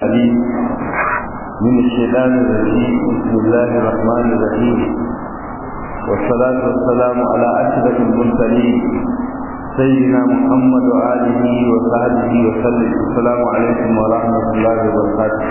عليم من الشيطان الرجيم بسم الله الرحمن الرحيم والصلاة والسلام على أشرف المرسلين سيدنا محمد وآله وصحبه وسلم السلام عليكم ورحمة الله وبركاته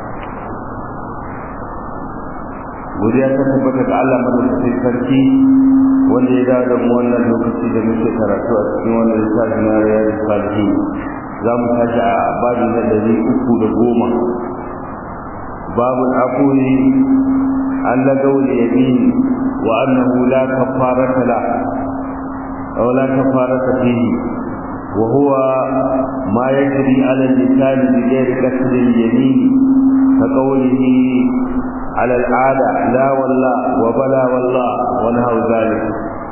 godiya ta tabbata ga Allah madaukakin sarki wanda ya dawo da mu wannan lokaci da muke karatu a cikin wannan littafi na riyadu salihin za mu tashi a babu na ɗari uku da goma babu akuri an lagau da yamin wa annahu la kafarata la aw la kafarata fihi wa huwa ma yajri ala al-lisan bi ghairi qasd al-yamin ka qawlihi على العادة لا والله وبلا والله ونهو ذلك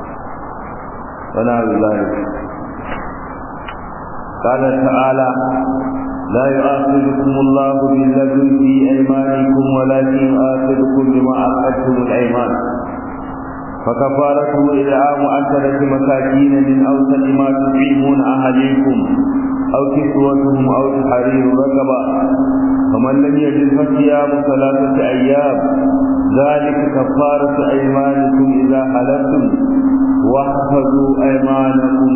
ونهو ذلك قال تعالى لا يؤاخذكم الله باللغو في ايمانكم ولكن يؤاخذكم بما عقدتم الايمان فكفارته اطعام عشرة مساكين من اوسط ما تطعمون اهليكم او كسوتهم او تحرير رقبه فمن لم يجد فصيام ثلاثة أيام ذلك كفارة أيمانكم إذا حلفتم واحفظوا أيمانكم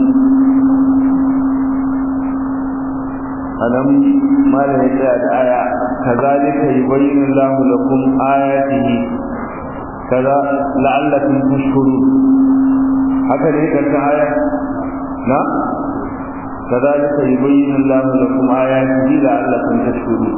ألم ما لهي الآية كذلك يبين الله لكم آياته كذا لعلكم تشكرون هكذا هيك آية نعم كذلك يبين الله لكم آياته لعلكم تشكرون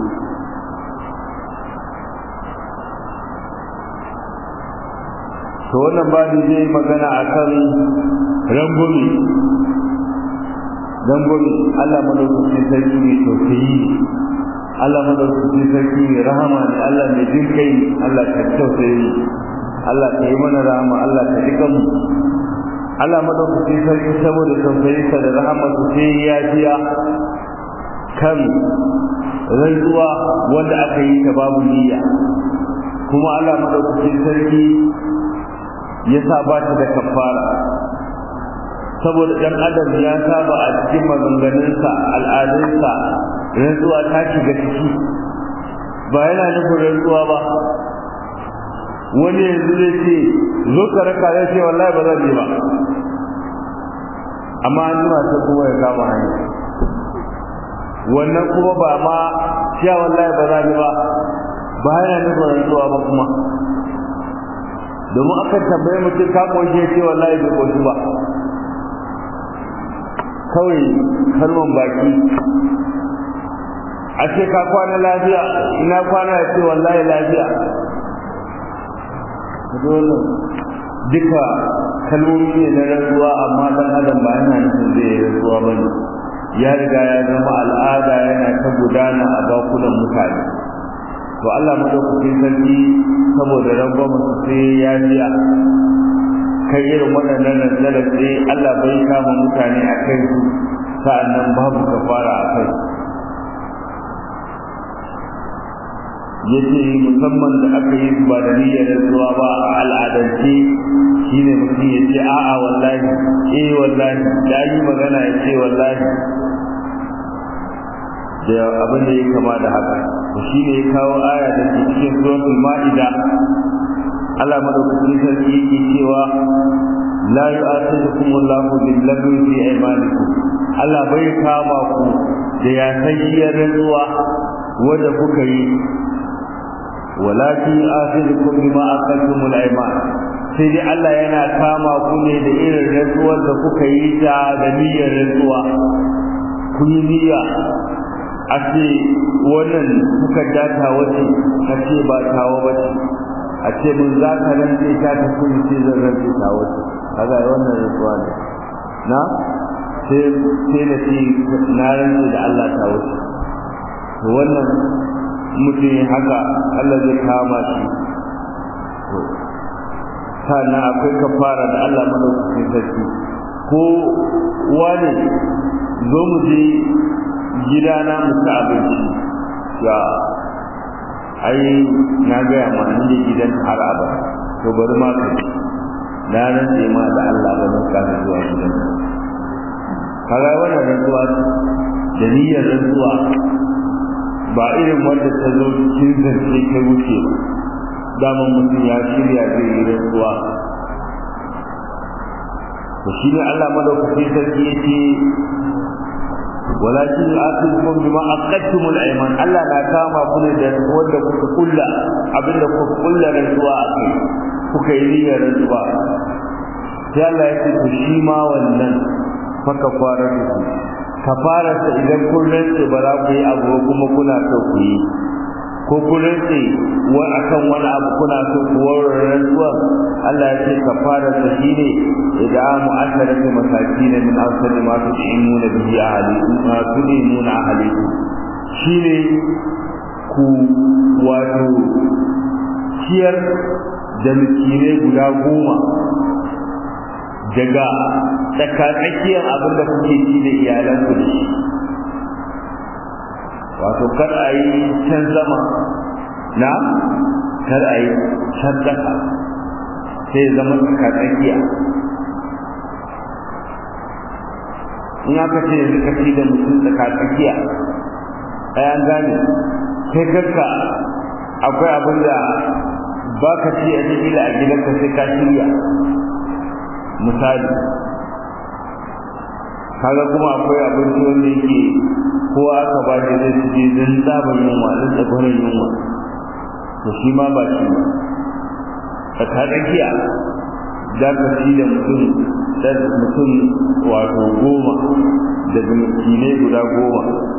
to wannan babu zai magana akan rangwami rangwami Allah madaukakin sarki ne tausayi Allah madaukakin sarki ne rahama ne Allah mai jin kai Allah ka tausayi Allah ka yi mana rahama Allah ka jikan mu Allah madaukakin sarki saboda tausayinsa da rahamarsa sai ya biya kan rantsuwa wanda aka yi ta babu niyya kuma Allah madaukakin sarki ya sa ba ta da kafara saboda dan adam ya saba a cikin maganganunsa al'adunsa rantsuwa ta shiga ciki ba yana nufin rantsuwa ba wani yanzu zai ce zo ka raka zai ce wallahi ba zan yi ba amma an jima ta kuma ya kama hanya wannan kuma ba ma cewa wallahi ba zan yi ba ba yana nufin rantsuwa ba kuma domin akan tambaye mutum ka koshe ce wallahi bai koshi ba kawai kalman baki a ce ka kwana lafiya ina kwana ya ce wallahi lafiya dole duka kalmomi ne na rantsuwa amma dan adam ba yana nufin zai yi rantsuwa ba ne ya riga ya zama al'ada yana ta gudana a bakunan mutane to Allah madaukakin sarki saboda rangwama su sai ya biya kai irin waɗannan nazarar sai Allah bai kama mutane a kai su sa'annan babu kafara a kai yace musamman da aka yi ba da niyyar zuwa ba a al'adance shine mutum ya ce a'a wallahi eh wallahi da yi magana ya ce wallahi da abin da ya kama da haka to shine ya kawo aya da ke cikin suratul ma'ida Allah madaukakin sarki yake cewa la yu'akhidhukum Allahu bil lagwi fi aymanikum Allah bai kama ku da ya sayyar ruwa wanda kuka yi walakin akhidhukum bima aqadtumul ayman sai dai Allah yana kama ku ne da irin rantsuwar da kuka yi ta da niyyar rantsuwa kun yi niyya a ce wannan kuka data wace a ce ba tawa ba ce a ce mun za ka rantse ta ta kuma ce zan rantse ta wace kaga wannan rantsuwa ne na sai sai na ce na rantse da Allah ta wace to wannan mutum haka Allah zai kama shi to sannan akwai kafara da Allah madaukakin sarki ko wani zo mu je gidana mu ci abinci ya ai na gaya ma ni da gidan har aba to bari ma ka na nan sai ma da Allah ba zan ka zuwa gidan kaga wannan rantsuwa da niyyar rantsuwa ba irin wanda ta zo cikin zance ta wuce ba daman mutum ya shirya zai yi rantsuwa to shi ne Allah madaukaki sarki yake walakin yu'akhidhukum bima aqadtumul ayman Allah na kama ku ne da wanda kuka kulla abinda kuka kulla rantsuwa akai kuka yi niyyar rantsuwa sai Allah ya ce to shi ma wannan fa kafara ku kafara ta idan kun rantse ba za ku yi abu kuma kuna so ku yi ko kun rantse wa akan wani abu kuna so ku warware rantsuwa Allah ya ce kafara ta shine idamu asharati masakin min awsali ma tu'imuna bihi ahlikum ma tu'imuna ahlikum shine ku wato ciyar da miskinai guda goma daga tsakatsakiyar abin da kuke ci da iyalanku da shi wato kar a yi can sama na kar a yi can ƙasa sai zama tsakatsakiya in aka ce yanzu ka ci da mutum tsakatsakiya ɗayan gane kai kanka akwai abin da ba ka ci a cikin a gidanka sai ka shirya misali kaga kuma akwai abinci wanda yake kowa aka ba shi zai ci zan tsaban yunwa zan tsabarin yunwa to shi ma ba shi ba tsakatsakiya za ka ci da mutum da mutum wato goma daga miskinai guda goma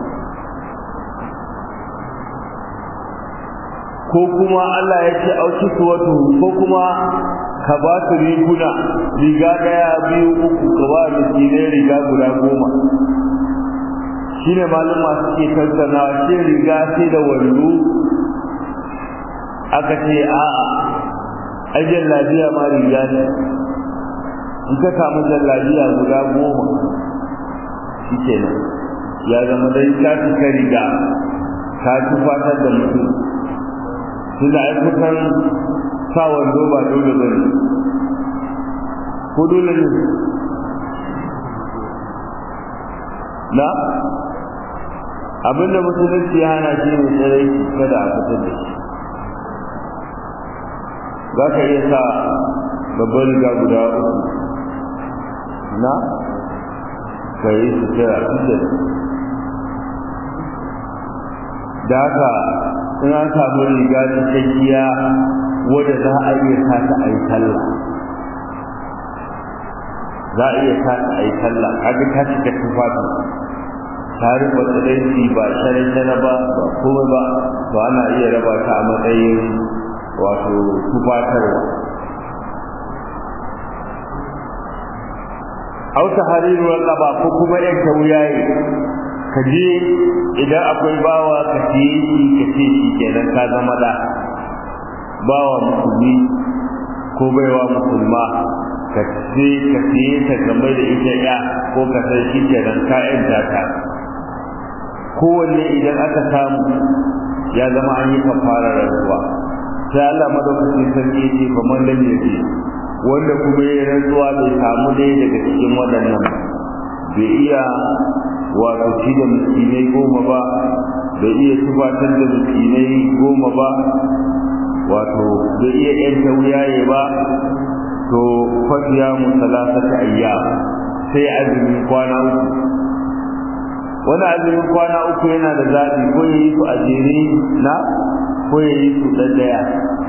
ko kuma Allah ya ce auki wato ko kuma ka ba su riguna riga daya biyu uku ka ba miskinai riga guda goma shi ne malum masu ke tattana ce riga sai da wando aka ce a'a ajiyar lafiya ma riga ne in ka samu jallabiya guda goma shi kenan ya zama dai ka cika riga ka tufatar da mutum tunda ai kusan sa wando ba dole ba ne ko dole ne na abinda musulunci ya hana shi ne tsirai kada a fitar da shi za ka iya sa babban riga guda uku na ka yi sutura fitar da haka in an samu riga cikakkiya wadda za a iya sa ta a yi talla za a iya sa ta a yi talla kaga ta cika tufafi ta rufe tsiranci ba shara ba ba komai ba to ana iya raba ta a matsayin wato tufatarwa auta hariru raba ko kuma yanka wuyaye ka je idan akwai bawa ka siye shi ka ce shi kenan ka zama da bawa musulmi ko baiwa musulma ka ce ka siye ta kamar da ita ya ko ka san shi kenan ka yanta ta kowanne idan aka samu ya zama an yi kafara rantsuwa sai Allah madaukakin sarki ya ce fa man lam yaji wanda kuma ya rantsuwa bai samu dai daga cikin waɗannan bai iya wato ci da miskinai goma ba bai iya tufatar da miskinai goma ba wato bai iya yanta wuyaye ba to fasiya mu salasata ayya sai azumin kwana uku wani azumin kwana uku yana da zaɓi ko ya yi su a jere na ko ya yi su ɗaya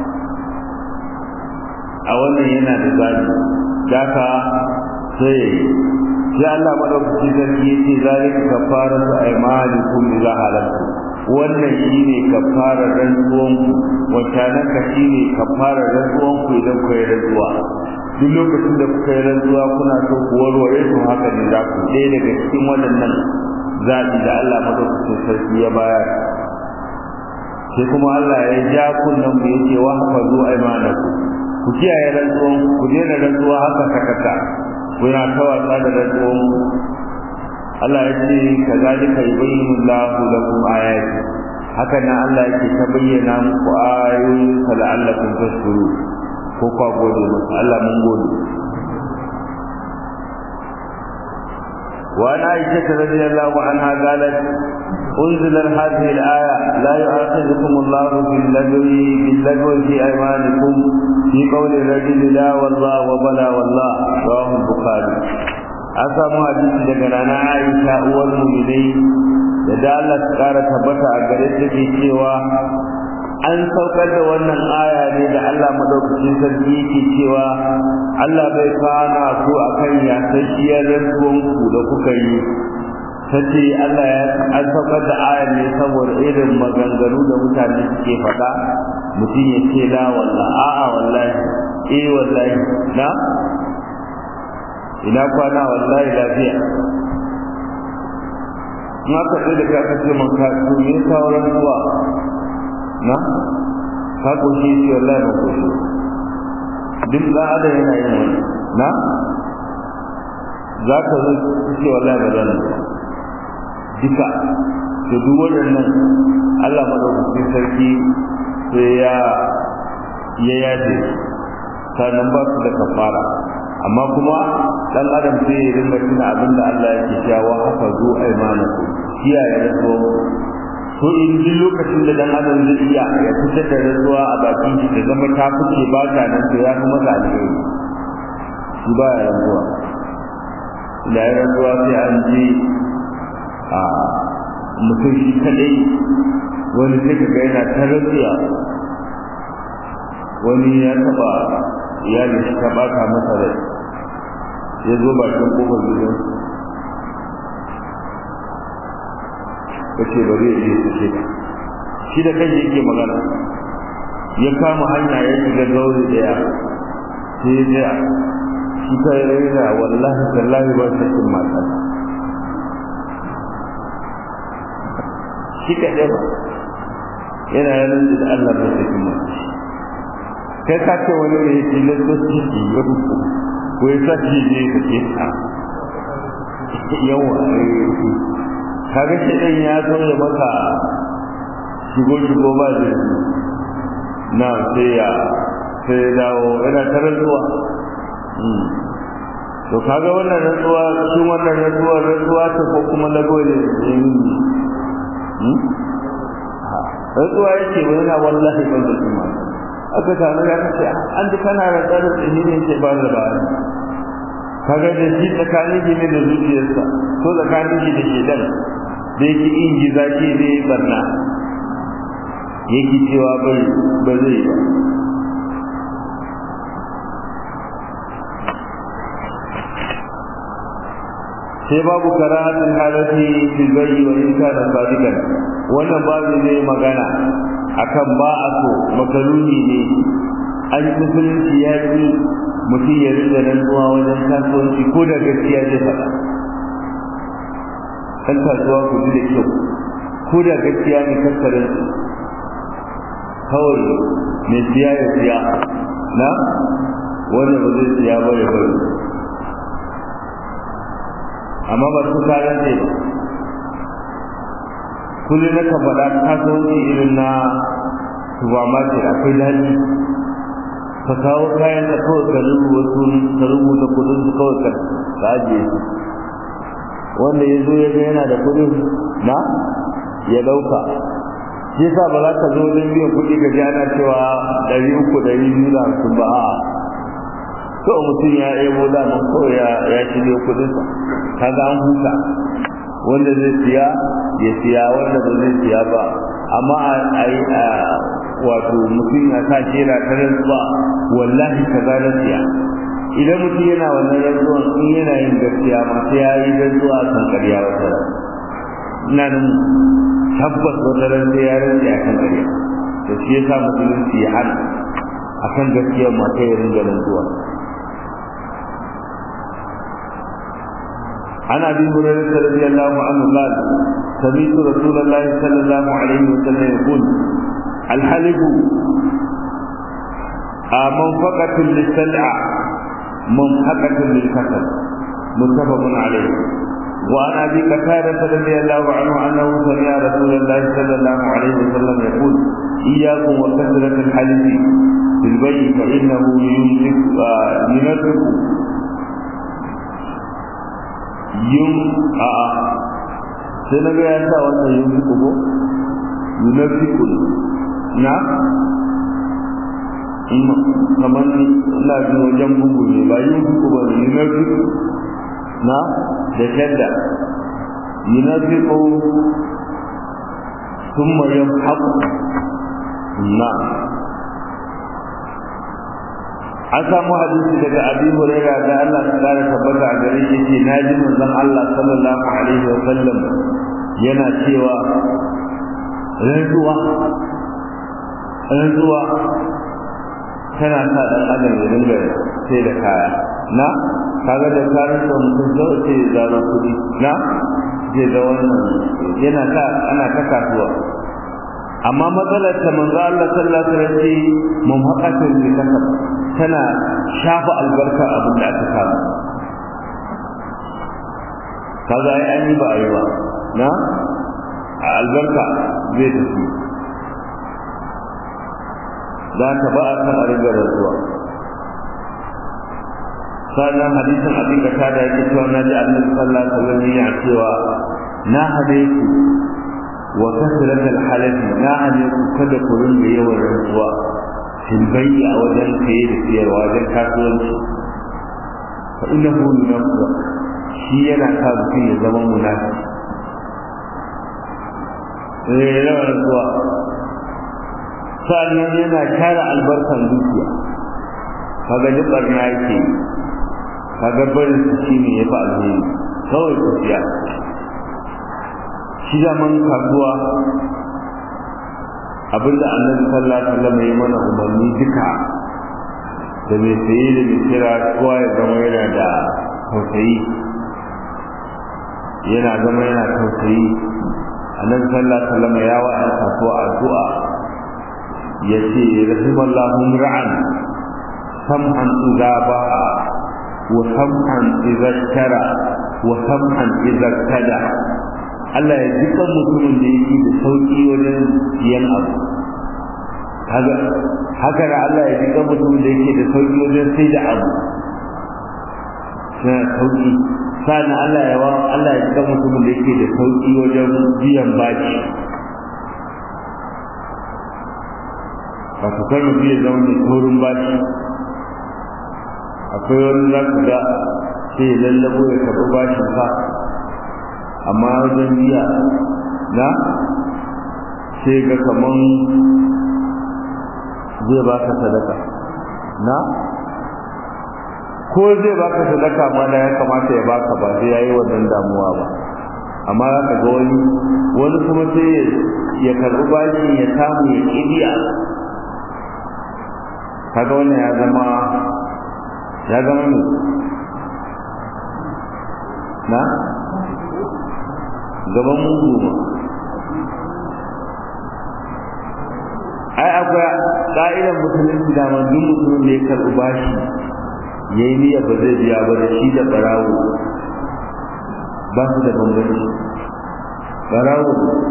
a wannan yana da zaɓi daga sai sai Allah madaukakin sarki yace zalika kafaratu aymanikum idza halaktu wannan shine kafarar rantsuwan ku wata nan ka shine kafarar rantsuwan ku idan ku yi rantsuwa duk lokacin da kuka yi rantsuwa kuna so ku warware to haka ne za ku ɗaya daga cikin waɗannan zaɓi da Allah madaukakin sarki ya bayar sai kuma Allah ya ja kunnan mu yace wa hafazu aymanakum ku kiyaye rantsuwan ku daina rantsuwa haka sakaka kuna ta wasa da rantsuwan Allah ya ce ka zalika yubayyinu Allahu lakum ayati haka nan Allah yake ta bayyana muku ayoyin sa la'allakum tashkuru ko kwa gode masa Allah mun gode وعن عائشة رضي الله عنها قالت أنزلت هذه الآية لا يؤاخذكم الله باللغو باللغو في أيمانكم في قول الرجل لا والله وبلا والله رواه البخاري an samu hadisi daga rana Aisha uwar mu'minai da da Allah ta kara tabbata a gare ta ke cewa an saukar da wannan aya ne da Allah madaukakin sarki yake cewa Allah bai kana ku akan yasasshiyar rantsuwan ku da kuka yi tace Allah ya an saukar da ayar ne saboda irin maganganu da mutane suke faɗa mutum ya ce la wallahi a'a wallahi eh wallahi na ina kwana wallahi lafiya in aka tsaye da ka aka ce man ka to me sauran zuwa na ka koshi shi wallahi ba koshi duk da adam yana yin wani na za ka zo ce wallahi ba zan duka to duk waɗannan Allah madaukakin sarki sai ya ya yaje sannan ba su da kafara amma kuma dan adam sai ya rinka tuna abin da Allah yake cewa haka zo aimanaku kiyaye rantsuwa to in duk lokacin da dan adam zai iya ya fitar da rantsuwa a bakin shi da zama ta fice ba ta nan to ya kuma ta alheri shi ba ya rantsuwa da ya rantsuwa sai an je a mutum shi kadai wani sai kaga yana ta rantsuwa wani ya taba iyalin shi ta bata masa rai ya zo bakin kofar gidan ya ce ba zai je su ce shi da kan yake magana ya kama hanya ya shiga gauri daya sai ya tsaya shi ta yi raina wallahi tallahi ba shi cin mata shi ka ɗaya yana yanar da Allah ba shi cin mata kai ka ce wani ne yake lalata shi yau ko ya sa shi ne ka ce ta yawa kaga shi ɗan ya zo ya maka shigo shigo ba zai na sai ya sai ya dawo yana ta rantsuwa to kaga wannan rantsuwa shi wannan rantsuwa rantsuwa ta ko kuma lago ne rantsuwa yake wani na wallahi ban da kuma aka samu ya kace an ji kana rantsar da tsini ne ke ba da bayani kaga da shi tsakanin shi ne da zuciyarsa ko tsakanin shi da shedan da yake in ji zaki ne barna yake cewa bai ba zai ba sai babu karahatin halatti fil bayyi wa in kana sadiqan wannan babu zai magana akan ba a so makaruni ne an yi musulunci ya yi mutum ya rinda rantsuwa wajen kasuwanci ko da gaskiya zai faɗa kan kasuwa ku ji da kyau ko da gaskiya ne kakkarin kawai mai siya ya siya na wanda ba zai siya ba ya bari amma ba su kayan ne ba kullum na ka faɗa kasuwanci irin na supermarket akwai daɗi ka kawo kayan da kawai ka rubuta wasu ka rubuta kudin su kawai ka ajiye su wanda ya zo ya ga yana da kudin na ya ɗauka shi yasa ba za ka zo wajen biyan kuɗi ka ji ana cewa ɗari uku ɗari biyu da hamsin ba a kawai mutum ya ebo da nan kawai ya shirya kuɗinsa kaga an huta wanda zai siya ya siya wanda ba zai siya ba amma a yi wato mutum ya sa shera ta rantsuwa wallahi ka za na siya idan mutum yana wannan rantsuwan in yana yin gaskiya ma sai ya yi rantsuwa kan ƙarya wata ran ina nan tabbas wata ran sai ya rantsa kan ƙarya to shi yasa musulunci ya hana akan gaskiyar ma sai ya ringa rantsuwa عن ابي هريره رضي الله عنه قال سمعت رسول الله صلى الله عليه وسلم يقول الحلف منفقة للسلع منفقة للكسل متفق عليه وعن ابي قتاده رضي الله عنه انه سمع رسول الله صلى الله عليه وسلم يقول اياكم وكثره الحلف في البيت فانه ينفق ينفق yun a'a sai na ga ya sa wannan yun fi ko yunafiku na kamar ina jin wajen bugu ne ba yun fi ko ba yunafiku na da shadda yunafiku ثم يمحق نعم an samu hadisi daga abi huraira da Allah ta kare tabbata a gare shi ce naji manzon Allah sallallahu alaihi wa sallam yana cewa rantsuwa rantsuwa tana sa dan adam ya dinga sai da kaya na kaga da kayan da mutum zai ce zaro kudi na zai ga wannan yana ta ana ta kasuwa amma matsalar ta manzo Allah sallallahu alaihi wasallam mumhaqatin li kasab tana shafa albarka abin da aka samu kaga ai an yi ba ai ba na a albarka zai tafi za ka ba a san a riga rantsuwa sannan hadisin abin da kada yake cewa na ji annabi sallallahu alaihi wasallam yana cewa na hade ku wa kasrat al-halaf na hade ku kada ku rinda yawan rantsuwa fil bay'i a wajen saye da siyarwa wajen kasuwanci fa innahu yunafiq shi yana sa mutum ya zama munafiki eh yawan rantsuwa sannan yana kare albarkan dukiya kaga duk barna yake kaga barin su shine ya fa alheri kawai tafiya shi zaman kasuwa abinda annabi sallallahu alaihi wasallam ya mana umarni duka da mai saye da mai kira kowa ya zama yana da tausayi yana zama yana tausayi annabi sallallahu alaihi wasallam ya wa ɗan kasuwa addu'a ya ce rahimallahu ra'an sam'an idza ba'a wa sam'an idza tara wa sam'an idza tada Allah ya jika mutumin da yake da sauki wajen siyan abu haka haka da Allah ya jika mutumin da yake da sauki wajen sai da abu sai sauki sannan Allah ya wa Allah ya jika mutumin da yake da sauki wajen biyan baki wato kar mutum ya zama mai taurin baki akwai wani za ka ga sai ya lallabo ya karɓi bashin sa amma wajen biya na sai ga kaman zai baka sadaka na ko zai baka sadaka ma da ya kamata ya baka ba sai yayi wannan damuwa ba amma za ka ga wani wani kuma sai ya karɓi bashi ya samu ya kibiya kaga wannan ya zama ya zama ne na gaban mugu ma ai akwai ƙa'idar musulunci da man duk mutumin da ya karɓi bashi ya yi niyyar ba zai biya ba da shi da ɓarawo ba su da bambanci ɓarawo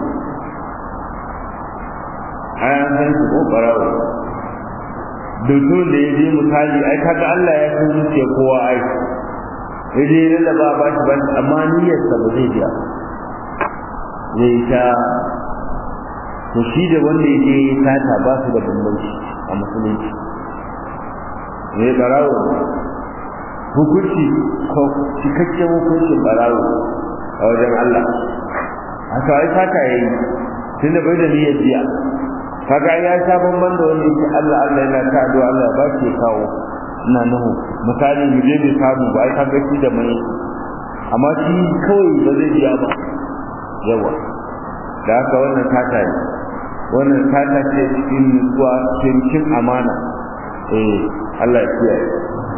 ai an san su ko ɓarawo mutum da ya je misali ai kaga Allah ya san zuciya kowa ai ya je ya lallaba ba shi ba amma niyyarsa ba zai biya zai ta to shi da wanda ya je sata ba su da bambanci a musulunci ne barawo hukunci ko cikakken hukuncin barawo a wajen Allah haka ai sata yayi tunda bai da niyyar biya kaga ya sha bamban da wanda yake Allah Allah yana ta addu'a Allah ba shi kawo ina nahu misali mu je bai samu ba ai kaga shi da mai amma shi kawai ba zai biya ba yawa da haka wannan tata ne wannan tata ce cikin nutsuwa cikin amana eh Allah ya kiyaye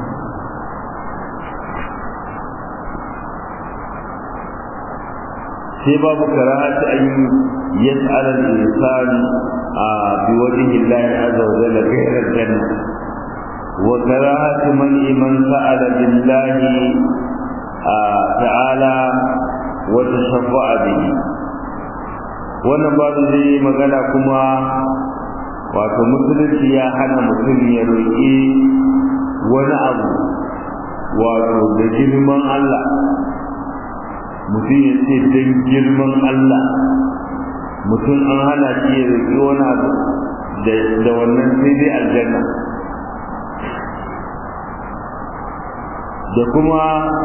sai babu karahati an yas'al al-insan bi wajhi Allah azza wa jalla ghayra al-janna wa karahati man man sa'ala billahi ta'ala wa tashaffa'a bihi wannan babu zai magana kuma wato musulunci ya hana mutum ya roƙi wani abu wato da girman Allah mutum ya ce don girman Allah mutum an hana shi ya roƙi wani abu da wannan sai dai aljanna da kuma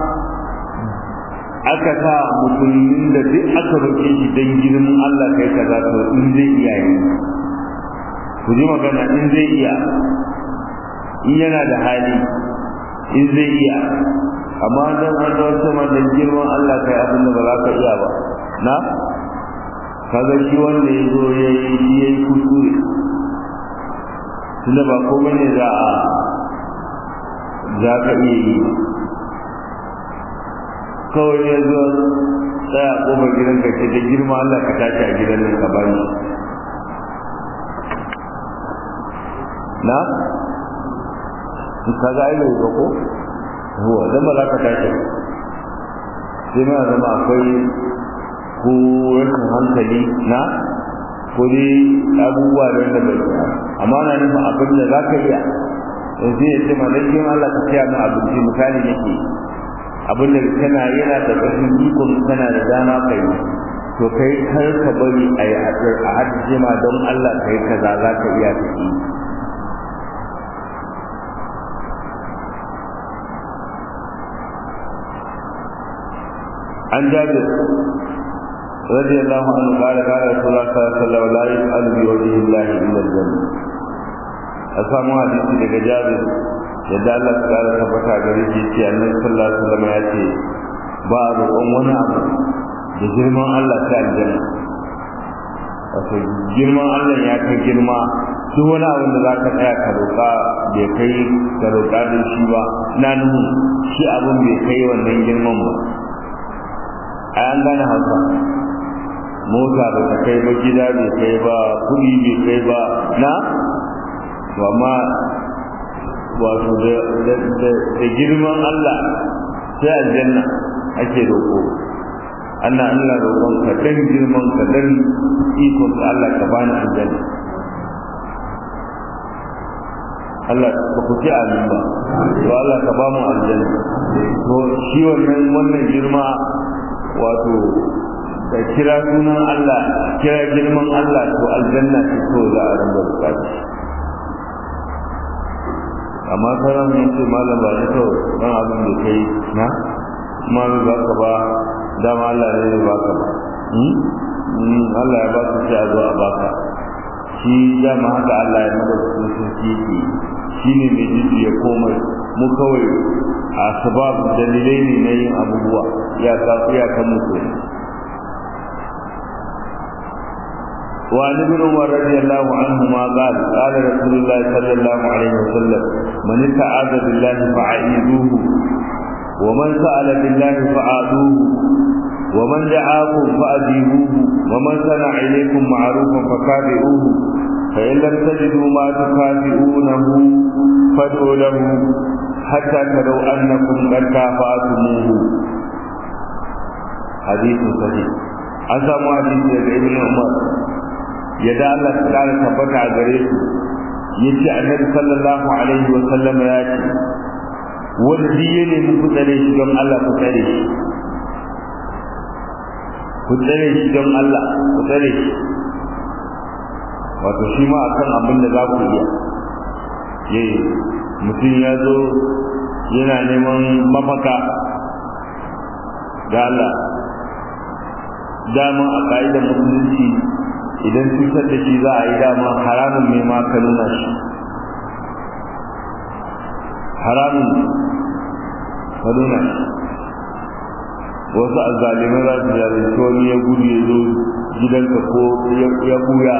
aka sa musulmin da duk aka roƙe shi don girman Allah kai kaza to in zai iya yi ku ji magana in zai iya in yana da hali in zai iya amma dan an zo sama da girman Allah kai abin da ba za ka iya ba na kaga shi wanda ya zo ya yi shi ya yi kuskure tunda ba komai ne za a za ka iya yi kawai ya zo tsaya a ƙofar gidan ka ce da girma Allah ka tashi a gidan nan ka bani na ka ga ai bai ba ko huwa dan ba za ka tashi sai ma zama akwai ko rashin hankali na ko dai abubuwa da wanda bai amma na nufin abin da za ka iya yanzu ya ce malakin Allah ka siya min abinci misali nake abin da kana yana da ƙarfin ikon kana da dama kai to kai kar ka bari a yi a hajji ma don Allah kai kaza za ka iya ta yi an jabir رضي الله عنه قال قال رسول الله صلى الله عليه وسلم لا يسأل بوجه الله إلا الجنة أسامو حديثي daga Jabir yadda Allah ta kara tabbata gare shi ce Annabi sallallahu alaihi wasallam ya ce ba a roƙon wani abu da girman Allah ta aljanna wato girman Allah ya kai girma duk wani abin da za ka tsaya ka roƙa bai kai ka roƙa da shi ba na nuhu shi abin bai kai wannan girman ba a an gane hausa mota ba ta kai ba gida bai kai ba kuɗi bai kai ba na amma wato da girman Allah sai aljanna ake roƙo Allah Allah roƙon ka dan girman ka dan ikon ka Allah ka bani aljanna Allah ba ku ci amin ba to Allah ka ba mu aljanna to shi wannan wannan girma wato da kira sunan Allah kira girman Allah to aljanna ce to za a ranga bukata amma sauran mun ce malam ba ni to dan abin da kai na kuma bai baka ba dama Allah ne ya baka ba Allah ya baka sai a zo a baka shi dama haka Allah ya mada su sun yake shi ne mai jiji ya komai mu kawai a sabab dalilai ne na yin abubuwa ya ka ya kan mutu وعن ابن عمر رضي الله عنهما قال قال رسول الله صلى الله عليه وسلم من استعاذ بالله فعيذوه ومن سأل بالله فعادوه ومن دعاكم فأجيبوه ومن صنع إليكم معروفا فكافئوه فإن لم تجدوا ما تكافئونه فادعوا له حتى تروا أنكم قد كافأتموه حديث صحيح أسمع حديث ابن عمر yadda Allah ta kara tabbata a gare su yace annabi sallallahu alaihi wa sallam ya ce wanda duk ya nemi ku tsare shi don Allah ku tsare shi ku tsare shi don Allah ku tsare shi wato shi ma akan abin da za ku iya yayi mutum ya zo yana neman mafaka da Allah dama a ka'idar musulunci idan cutar da shi za a yi dama haramun ne ma ka nuna shi haramun ka nuna shi wasu azzalimai za su zalunci wani ya gudu ya zo gidanka ko ya buya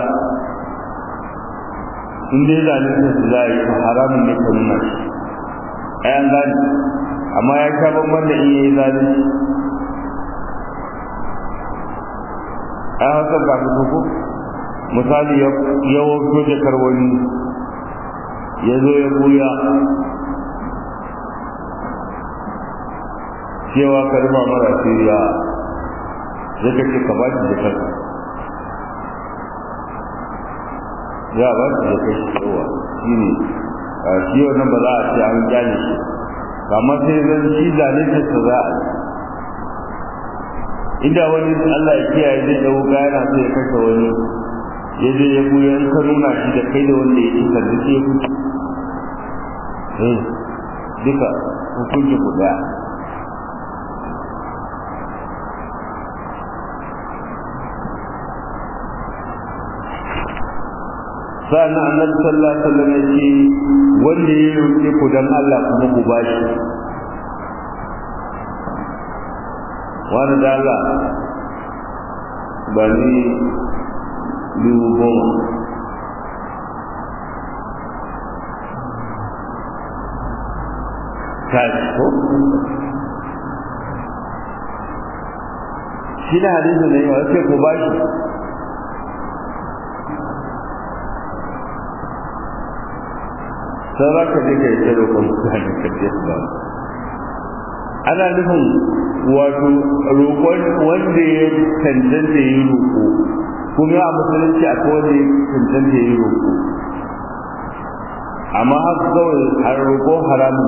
in dai zalunta su za a yi haramun ne ka nuna shi ayan gani amma ya sha bamban da iya yi zalunci a haka ga ko misali ya wato jakar wani ya zo ya buya cewa ka rufa mara siriya ya kace ka ba shi jakar ya ba shi jakar shi yawa shi ne shi wannan ba za a ce an gyale shi kamar sai zan shi zalunta ta za a inda wani Allah ya kiyaye zai dau gana sai ya kashe wani ya je ya buya in ka nuna shi da kai da wanda ya ci ka duk ya kuce eh duka hukunci guda sa'an annabi sallallahu alaihi wasallam ya ce wanda ya roƙe ku dan Allah kuma ku bashi wani da Allah ba ni dubu goma kashi ko shi na hadisi ne wa sai ku bashi sai za ka je ka yi tsaro kan mutane ka je ba ana nufin wato roƙon wanda ya cancanta ya yi roƙo kuma a musulunci a wanda ya cancanta ya yi roƙo amma haka kawai har roƙo haramun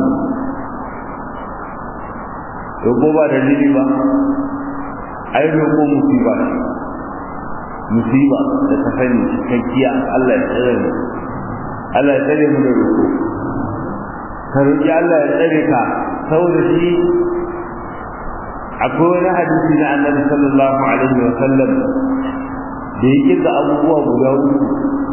roƙo ba dalili ba ai roƙo musiba ne musiba da ta sani cikakkiya Allah ya tsare mu Allah ya tsare mu da roƙo ka roƙi Allah ya tsare ka saboda shi akwai wani hadisi na annabi sallallahu alaihi wa sallam da ya kirga abubuwa guda uku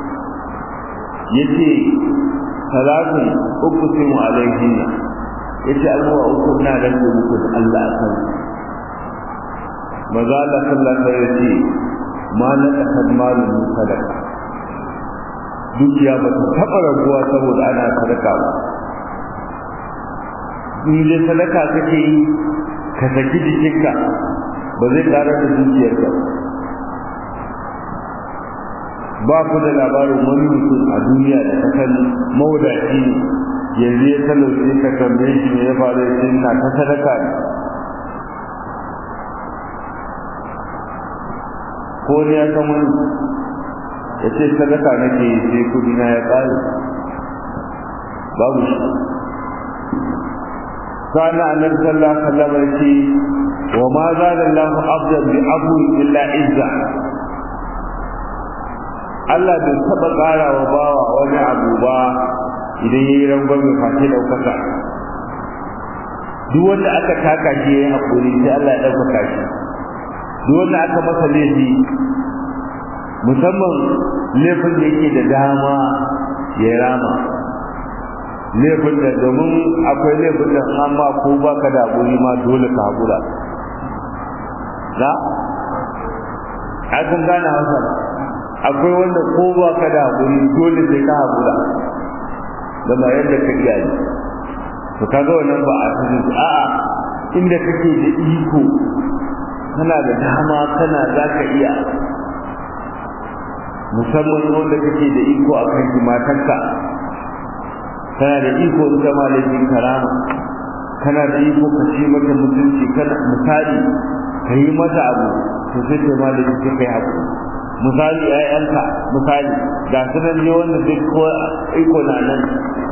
yace salatun uku sai mu alaihin yace abubuwa uku na da muku da Allah akan maza Allah sallallahu alaihi wa sallam ma na kasar malin sadaka dukiya ba ta taɓa raguwa saboda ana sadaka ba in dai sadaka kake yi ka saki jikinka ba zai ƙara da dukiyarka ba ku da labarin wani mutum a duniya da ta kan mawadaci ne yanzu ya talauce ka tambaye shi ne ya faru ya na ta sadaka ne ko ne ya san wani ya ce sadaka nake yi sai kudi na ya ƙare babu shi كان النبي صلى الله عليه وسلم يقول وما زاد الله عبدا بعفو الا عزا Allah bai taɓa ƙara wa bawa wani abu ba idan ya yi rangon mai face ɗaukaka. Duk wanda aka taka shi ya yi haƙuri sai Allah ya ɗaukaka shi. Duk wanda aka masa laifi musamman laifin da yake da dama ya rama. laifin da domin akwai laifin da amma ko ba ka da haƙuri ma dole ka haƙura na? akan gane hausa akwai wanda ko ba ka da haƙuri dole sai ka haƙura da ba yadda ka iya yi to kaga wannan ba a cikin a'a inda kake da iko kana da dama kana za ka iya musamman wanda kake da iko a kan matarka kana da iko ita ma laifin karama kana da iko ka ci mata mutunci kana misali ka yi mata abu to sai ta ma da sai kai abu misali ƴaƴanka misali ga su nan ne wanda duk ko iko na nan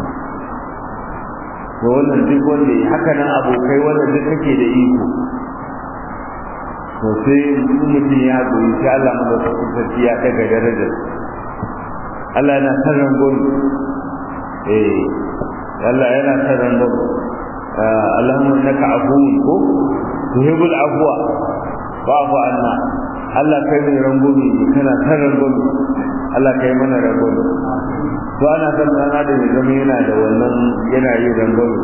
to wannan duk wanda haka nan abokai wanda duk kake da iko to sai mutum ya goyi sai Allah madaukakin sarki ya daga darajar Allah yana san rangon eh Allah yana san rangon Allahumma innaka afuwun ko tuhibbul afwa fa'fu anna Allah kai mai rangomi kana san rangomi Allah kai mana rangomi to ana san dan adam ya zama yana da wannan yana yin rangomi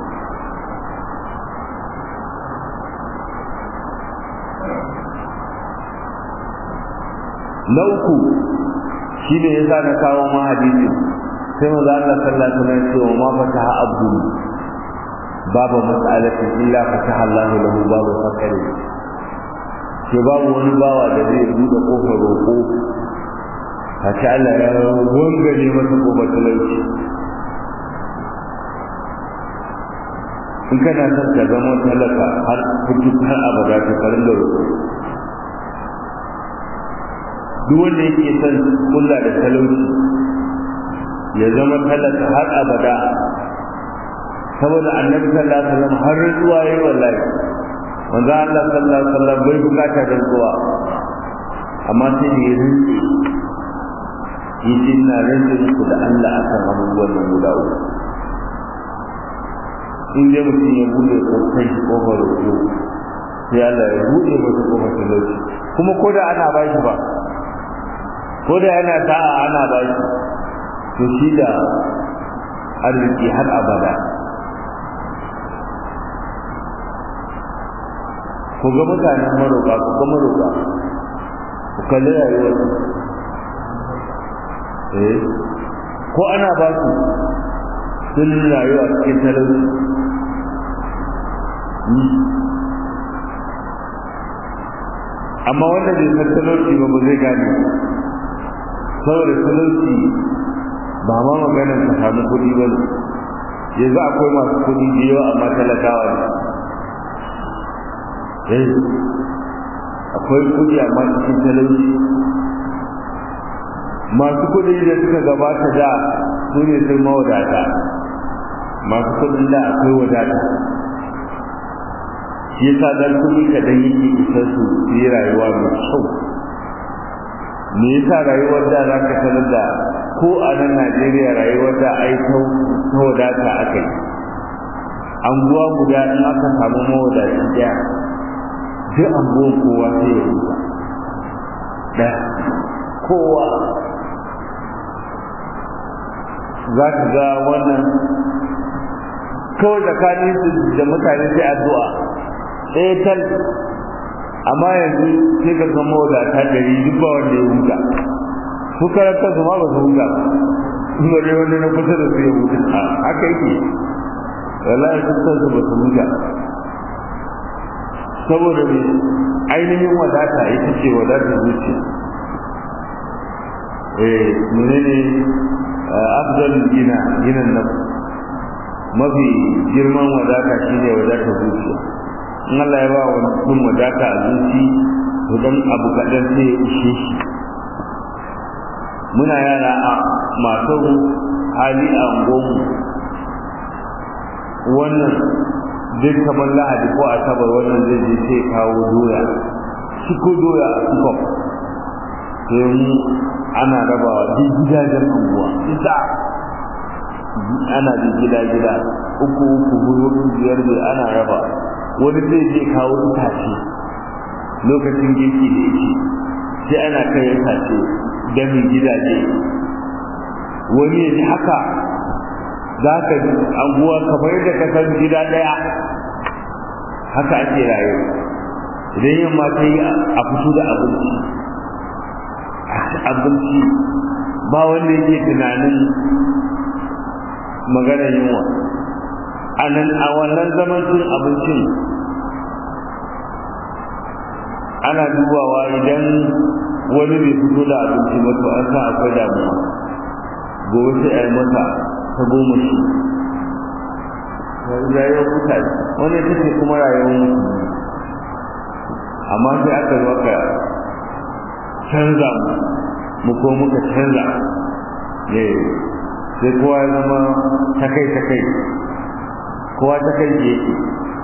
na uku shi ne yasa na kawo ma hadisi sai mu za Allah sallallahu alaihi wasallam ce wa ma fataha abdu babu mas'alatin illa fataha Allah lahu babu fakari ke babu wani bawa da zai buɗe kofar roƙo a ce Allah ya wangare masa kofar talauci in kana son ka zama talaka har kudu har abada ka karin da roƙo duk wanda yake son kula da talauci ya zama talaka har abada saboda annabi sallallahu alaihi wasallam har zuwa yayi wallahi manzo Allah sallallahu alaihi wasallam bai bukata rantsuwa amma sai da ya rinke yace ina rinke muku da Allah akan abubuwan nan guda uku in dai mutum ya bude kai kofar roƙo sai Allah ya bude masa kofar talauci kuma ko da ana ba shi ba ko da yana sa'a ana ba shi to shi da arziki har abada ku ga mutanen maroƙa ku ga maroƙa ku kalli rayuwar eh ko ana ba su sun rayuwa cikin talauci amma wanda bai san talauci ba ba zai gane saboda talauci ba ma maganar ka samu kuɗi ba ne yanzu akwai masu kuɗi da yawa amma talakawa ne akwai kuɗi amma cikin talauci masu kuɗi da suka gabata da su ne sun mawadata masu kuɗin da akwai wadata shi yasa dan kuɗi kaɗan yake isar su su yi rayuwa mai kyau me yasa rayuwar da za ka sanar da ko a nan Najeriya rayuwar da ai ta wadata aka yi anguwa guda in aka samu mawadaci ɗaya duk anguwan kowa sai ya rusa ɗaya kowa za ka ga wannan kawai tsakanin su da mutane sai addu'a ɗaya tal amma yanzu sai ka zama wadata ɗari duk ba wanda ya huta su karanta su ma ba su huta in ba dai wanda na kusa da su ya huta haka yake wallahi sun san su ba su huta saboda me ainihin wadata ita ce wadatar zuciya eh menene afdal gina ginan nan mafi girman wadata shine wadatar zuciya in Allah ya ba wa mutum wadata a zuci to dan abu kaɗan sai ya ishe shi muna yara a masu hali a unguwanmu wannan duk kamar lahadi ko asabar wannan zai je sai kawo doya shi ko doya a sukop sai mu ana rabawa duk gidajen unguwa ita ana da gida gida uku uku hudu biyar biyar ana raba wani zai je kawo itace lokacin girki da yake sai ana kai itace damin gidaje wani ya ji haka za ka ji anguwa kamar yadda ka san gida ɗaya haka ake rayuwa idan yamma ta yi a fito da abinci abinci ba wanda yake tunanin maganar yunwa a nan a wannan zaman cin abincin ana dubawa idan wani bai fito da abinci ba to an sa akwai damuwa gobe sai a yi masa ta goma shi rayuwar mutane wani ita ce kuma rayuwar mutane amma sai aka zo aka canza mu ko muka canza ne sai kowa ya zama takai takai kowa takai yake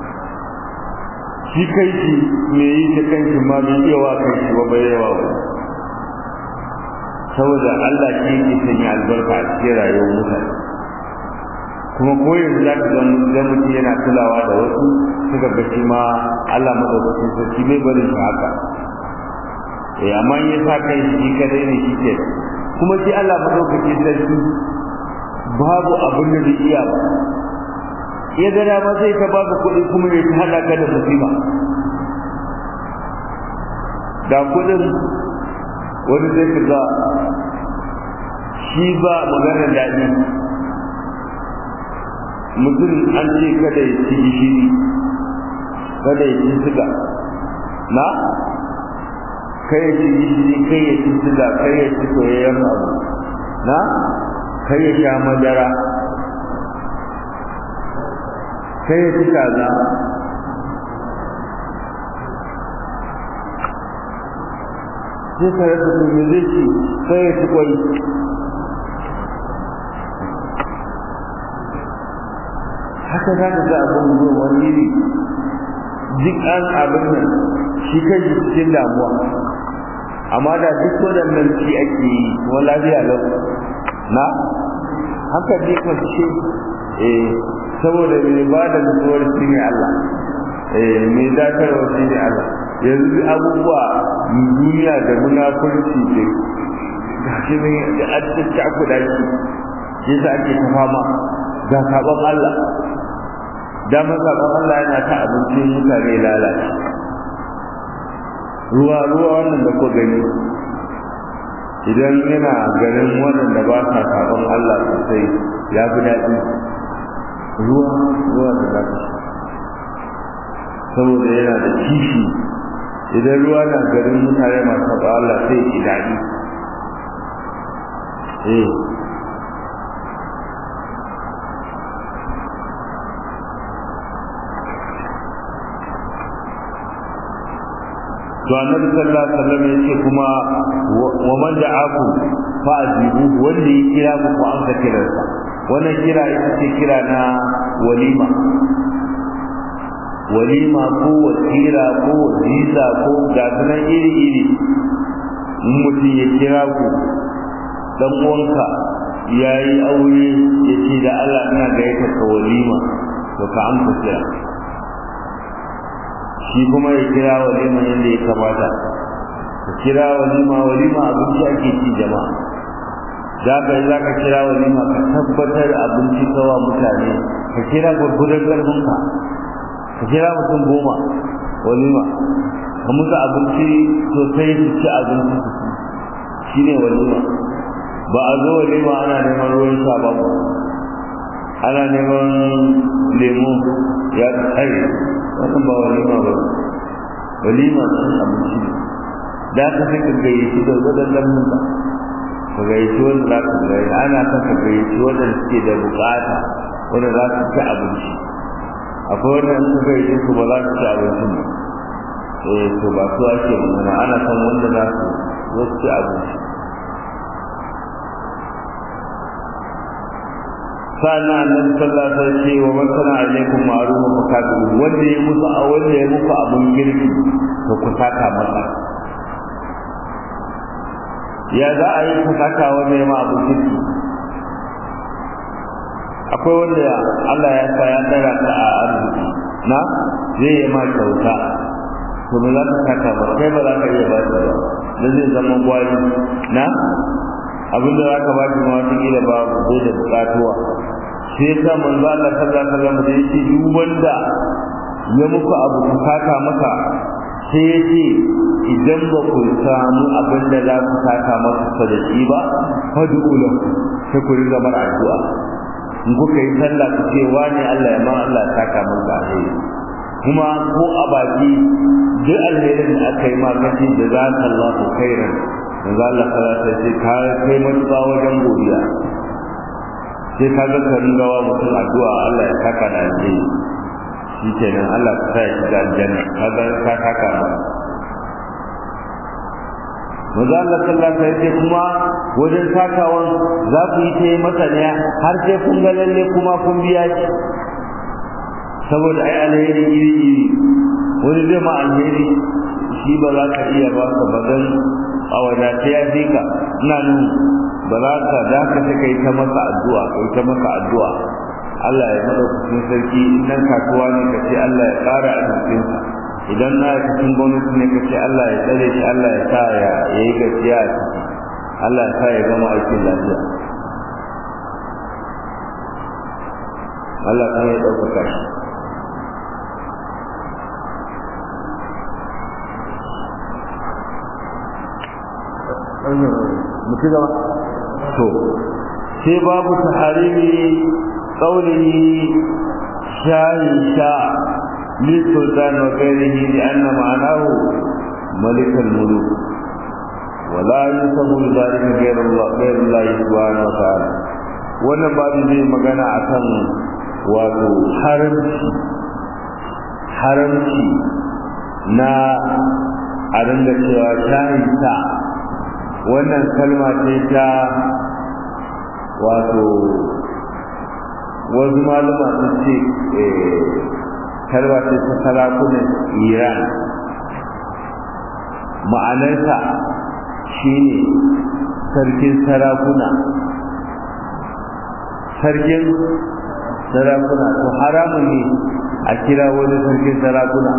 shi kai shi me yi ta kanki ma bai iya wa kai shi ba bai yawa ba saboda Allah shi yake sanya albarka a cikin rayuwar mutane kuma ko yanzu za ka ga mutum yana kulawa da wasu suka ga shi ma Allah madaukakin sarki bai barin shi haka eh amma in ya sa kai shi kadai ne shi ke kuma shi Allah madaukakin sarki babu abin da zai iya ba ya ga dama sai ka baka kuɗi kuma ya ta hada ka da musiba da kuɗin wani zai ka ga shi ba magana daɗi mutum an ce kada ya ci gishiri kada ya ci siga na kai ya ci gishiri kai ya ci siga kai ya ci soyayyen abu na kai ya sha madara kai ya ci kaza sai ka rasa to me zai ci kai ya ci kwai haka za ka ga abin zuwa wani iri duk an abin nan shi kai cikin damuwa amma da duk waɗannan ci ake yi kuma lafiya lau na haka ne kwanci eh saboda mai ba da mutuwar shi ne Allah eh mai dakarwa shi ne Allah yanzu abubuwa duniya da munafurci da gashi ne da an cakuɗa shi shi sa ake ta fama ga sabon Allah damar sabon Allah yana ta abincin mutane lalace ruwa ruwa wannan da ku gani idan yana ganin waɗanda ba sa sabon Allah sosai ya fi daɗi ruwa ruwa da zafi saboda yana da kishi idan ruwa na garin mutane masu sabon Allah sai ki daɗi eh to annabi sallallahu alaihi wasallam yace kuma wa man da'aku fa ajibu wanda ya kira ku ku an ka kira sa wannan kira ita ce kira na walima walima ko wasira ko waziza ko gasunan iri iri in mutum ya kira ku dan uwanka ya yi aure ya ce da Allah ina gayyata ka walima to ka amsa kira shi kuma ya kira walima yadda ya kamata ka kira walima walima abinci ake ci jama'a za ka yi za ka kira walima ka tabbatar abinci kawa mutane ka kira gurgurar ƙarfinka ka kira mutum goma walima ka musu abinci sosai su ci abinci su ci shi ne walima ba a zo walima ana neman ruwan sha ba ana neman lemu ya tsaye wannan ba walima ba walima sun abinci ne da ka sai ka gayyaci da wadannan nuna ka gayyaci wanda za ka gayyaci ana kan ka gayyaci wanda suke da bukata wanda za su ci abinci akwai wanda in ka gayyaci su ba za su ci abincin ba eh to ba su ake magana ana san wanda za su zo su ci abinci sana annabi sallallahu alaihi wasallam ce wa man sana alaikum ma'ruf fa kafiru wanda ya musu a wanda ya muku abun girki to ku saka masa ya za a yi ku saka wanda ya ma abun girki akwai wanda Allah ya sa ya tsara ka a arziki na zai yi ma kyauta to me za ka saka ba kai ba za ka iya ba shi ba da zai zama gwari na abinda za ka ba shi ma wata kila ba zai da bukatuwa sai ya sa manzo Allah sallallahu alaihi wasallam da yake duk wanda ya muku abu ku saka maka sai ya ce idan ba ku samu abin da za ku saka masa da shi ba fadu lahu sai ku riga mar addu'a in kuka yi sallah ku ce wani Allah ya ma Allah saka maka alheri kuma ko a baki duk alherin da aka yi ma kace da za ka Allah ku khairan manzo Allah sallallahu alaihi wasallam ka kai mutuwa wajen godiya sai ka ga ka ringawa mutum addu'a Allah ya saka da alheri shi kenan Allah ka sa ya shiga aljanna kaga ka saka ba Maza Allah sallallahu alaihi wasallam kuma wajen sakawan za ku yi ta yi masa ne har sai kun ga lalle kuma kun biya shi saboda ai alheri iri iri wani zai ma alheri shi ba za ka iya ba ka bazan a wadata ya fi ka ina nan ba za ka da ka ta kai ta masa addu'a kai ta masa addu'a Allah ya madaukakin sarki idan kasuwa ne ka ce Allah ya ƙara arzikin sa idan na cikin gwamnati ne ka ce Allah ya tsare shi Allah ya sa ya yi gaskiya a ciki Allah ya sa ya gama aikin lafiya Allah kan ya ɗaukaka shi mutu gaba to sai babu taharimi qawlihi shayi sha للسلطان وغيره لأن معناه ملك الملوك ولا يسمى ذلك غير الله غير الله سبحانه وتعالى wannan babu zai magana akan wato haramci haramci na a dinga cewa shayin sa wannan kalma ce ta wato wasu malama sun ce kalma ce ta sarakunan iran ma'anarsa shine sarkin sarakuna sarkin sarakuna to haramun ne a kira wani sarkin sarakuna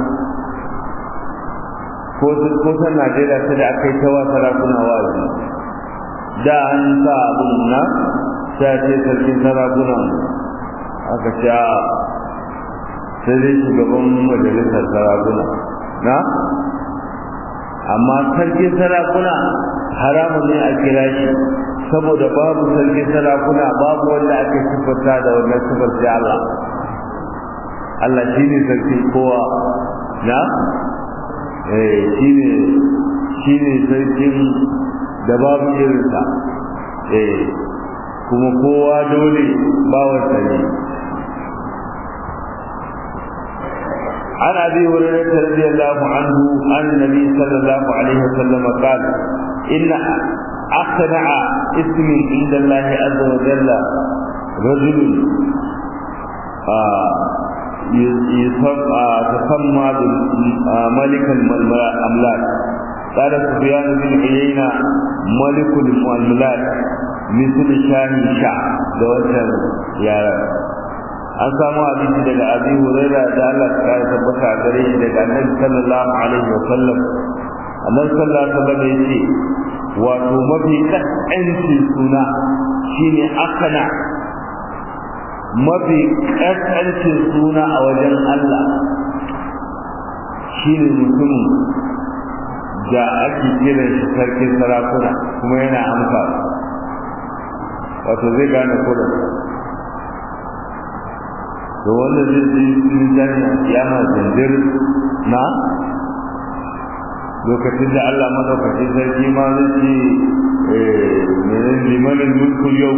ko san najeriya ta da aka yi tawa sarakuna wazi da an sa abin na sai ce sarkin sarakuna aka ce sai dai shugaban majalisar sarakuna na amma sarkin sarakuna haramun ne a kira shi saboda babu sarkin sarakuna babu wanda aka siffanta da wannan siffar sai Allah Allah shi ne sarki kowa na eh shi ne shi ne sarkin da babu irinsa eh kuma kowa dole bawansa ne عن ابي هريره رضي الله عنه عن النبي صلى الله عليه وسلم قال ان اقنع اسم عند الله عز وجل رجل تسمى ملك الاملاك قال سفيان بن عيينة ملك الاملاك مثل شاه شع دوشر يا an samu abinci daga abi huraira da Allah ta kare tabbata a gare shi daga annabi sallallahu alaihi wa sallam annabi sallallahu alaihi wa sallam yace wato mafi kaskanci suna shine akana mafi kaskancin suna a wajen Allah shine mutum da ake kiran shi sarkin sarakuna kuma yana amsa wato zai gane kudin to wanda zai ji mizani a kiyama zanjir na lokacin da Allah madaukakin sarki ma zai ce menen limanin mulkul yau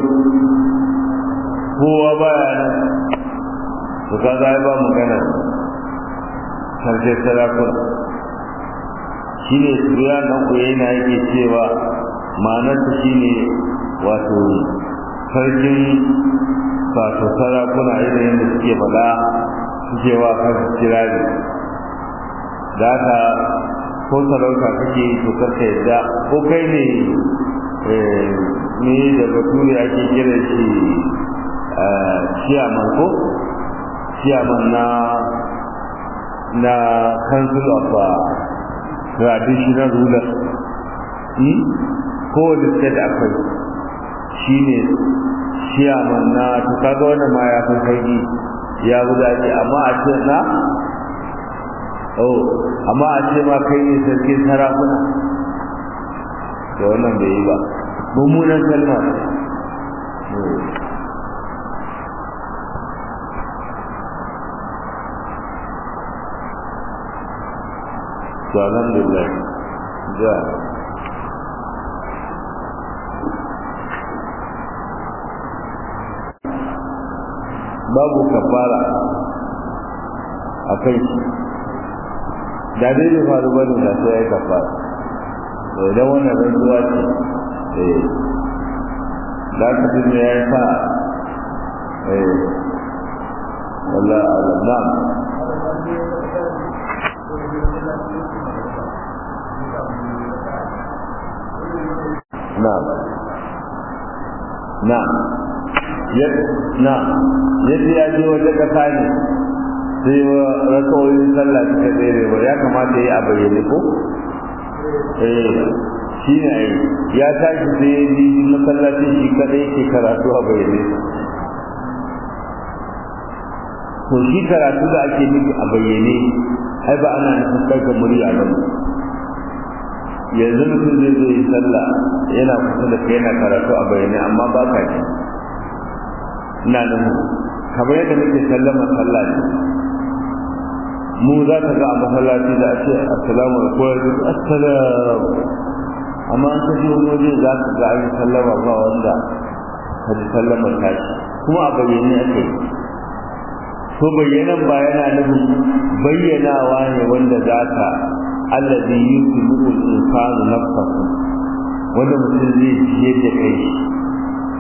kowa baya nan to kaga ai ba magana sarki sarakuna shi ne suya na yana yake cewa ma'anarsa shi ne wato sarkin wato sarakuna irin yadda suke faɗa suke wa kansu kirari da haka ko sarauta kake to karka yadda ko kai ne ne da bature ake kira shi ciyaman ko ciyaman na na council of traditional rulers kowane state akwai shi ne ciyaman na to kaga wannan ma ya fi sauki ya guda ce amma a ce na oh amma a ce ma kai ne sarkin sarakuna da wannan bai yi ba mummunan kalma to alhamdulillah ja babu kafara a kai shi da dai bai faru ba ne da sai ya yi kafara to idan wannan rantsuwa ce eh da ka fi ya yi sa eh wallah alam na'am na'am na yadda ya je wata kasa ne sai wa rakawoyin sallah suka tsere ba ya kamata ya yi a bayyane ko eh shi ne ya tashi sai ya ji masallacin shi kadai yake karatu a bayyane to shi karatu da ake nufi a bayyane ai ba ana nufin ɗaga murya ba yanzu mutum zai zo yi sallah yana kusa da kai yana karatu a bayyane amma ba ka ji ina nan kamar yadda muke sallama sallah ne mu za ka ga a masallaci da ake assalamu alaikum assalamu amma an kaji wani waje za ka ga an sallama ba wanda ka ji sallama tashi kuma a bayyane ake yi to bayyanan ba yana nufin bayyanawa ne wanda za ka allazi yusibu al-insanu nafsahu wanda mutum zai ji da kai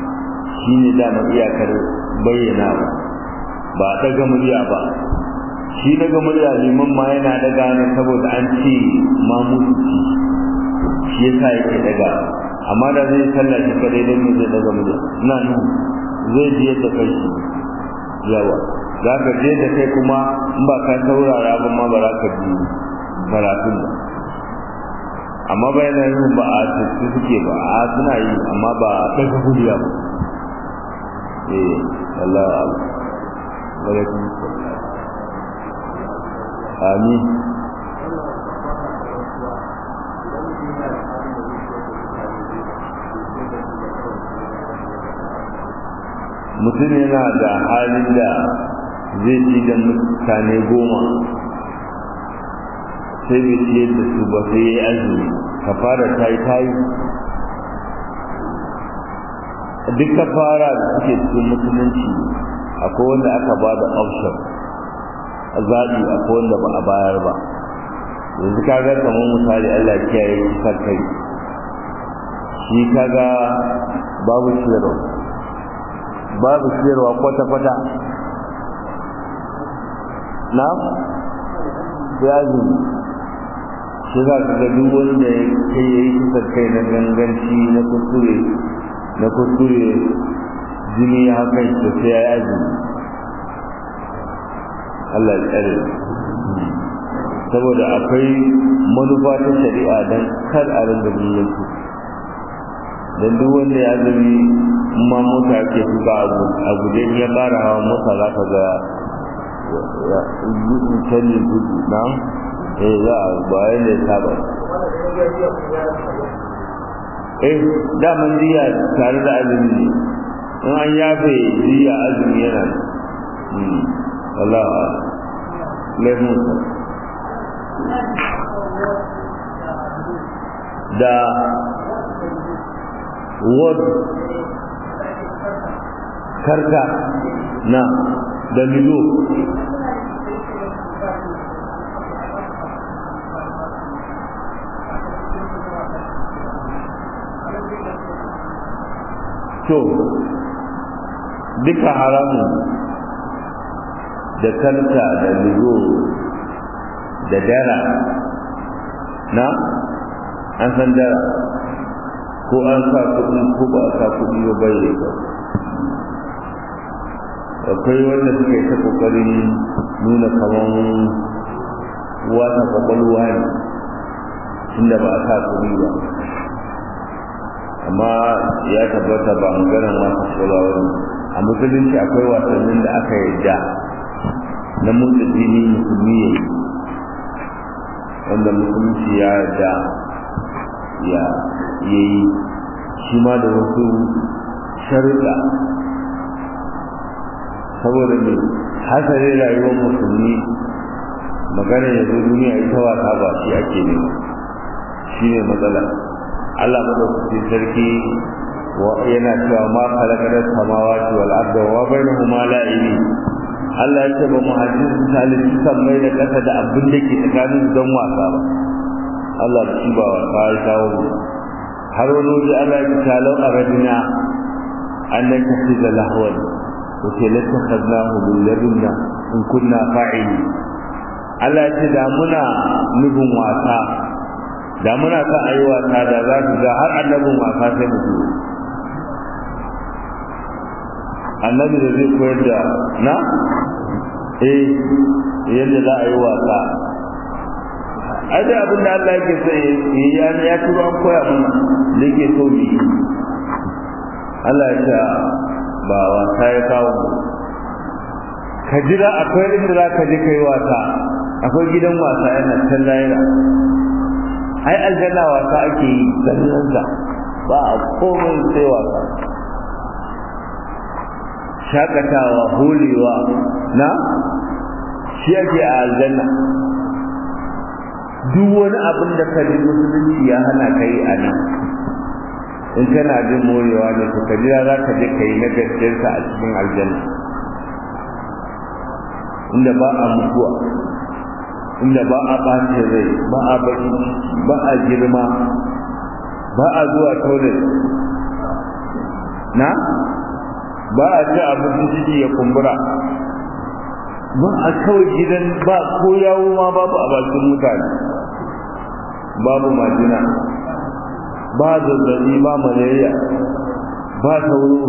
shi ne dama iyakar bayyana ba ba daga murya ba shi daga murya liman ma yana daga ne saboda an ce ma mutu shi yasa yake daga amma da zai sallah shi kadai don me zai daga murya ina nan zai ji yadda kai shi yawa za ka je da kai kuma in ba ka saurara ba ma ba za ka bi karatun ba amma bayan yin ba a tattu suke ba a suna yi amma ba daga murya ba eh Allah alaikum amin mutum yana da halin da zai ci da mutane goma sai bai ciyar da su ba sai ya yi azumi ka fara ta yi ta yi duk ka fara da suke cikin musulunci akwai wanda aka ba da option zaɓi akwai wanda ba a bayar ba yanzu ka ga kamar misali Allah kiyaye kisar kai shi kaga babu ciyarwa babu ciyarwa kwata-kwata na yazi shi za ka ga duk wanda ya kai ya yi kisar kai na ganganci na kuskure na kuskure jini ya haka shi sai ya yi azumi Allah ya tsare saboda akwai manufa ta shari'a don kar a rinda biyan su don duk wanda ya azumi ma mota ke tuka a guje ya fara hawa mota za ka ga canjin gudu na eh za a bayan da ya saba eh daman jiya tare da azumi ne in an yafe jiya azumi yana Allah laifin da wad karka na da milo to duka haramun da karka da milo da dara na an san dara ko an sa kuɗi ko ba a sa kuɗi ba bai da kyau akwai wanda suka yi ta ƙoƙarin nuna kaman wata kwakwalwa ne tunda ba a sa kuɗi ba amma ya tabbata ba maganar wata kwakwalwa ba a musulunci akwai wasannin da aka yarda na motsa jini musulmi ya yi wanda musulunci ya yarda ya yi shi ma da wasu sharuɗa saboda ne hasari rayuwar musulmi magana ya zo duniya ita wasa ba shi ake nema shi ne matsala Allah madaukakin sarki yana cewa ma khalaqana samawati wal arda wa bainahuma la'ibi Allah ya ce ba mu hajji salisu kan mai da kasa da abin da ke tsakanin don wasa ba Allah shi ba wasa ya kawo mu har wani waje Allah ya ce lau aradina an nakafi da lahwan wace latakhadnahu bil ladunna in kunna fa'ili Allah ya ce da muna nufin wasa da muna sa ayi wasa da za ku ga har annabin wasa sai mu zo annabi da zai koyar da na eh yadda za a yi wasa ai da abin da Allah yake so ya ya turo an koya mana da yake so ne Allah ya ce ba wasa ya kawo ka jira akwai inda za ka je kai wasa akwai gidan wasa yana can layira ai aljanna wasa ake yi ganin ba a komai sai wasa shakatawa holewa na shi ake a aljanna duk wani abin da ka ji musulunci ya hana ka yi a nan in kana jin morewa ne to ka jira za ka je ka yi na gaskiyarsa a cikin aljanna inda ba a mutuwa inda ba a ɓace rai ba a baki ba a girma ba a zuwa toilet na ba a ci abinci ciki ya kumbura ba a kawai gidan ba ko yawo ma babu a bakin mutane babu majina ba zazzabi ba malaria ba sauro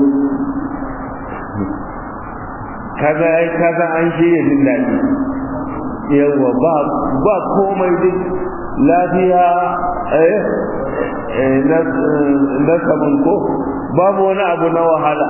kaga ai kaga an shirya jin daɗi yawa ba ba komai duk lafiya eh na sabon ko babu wani abu na wahala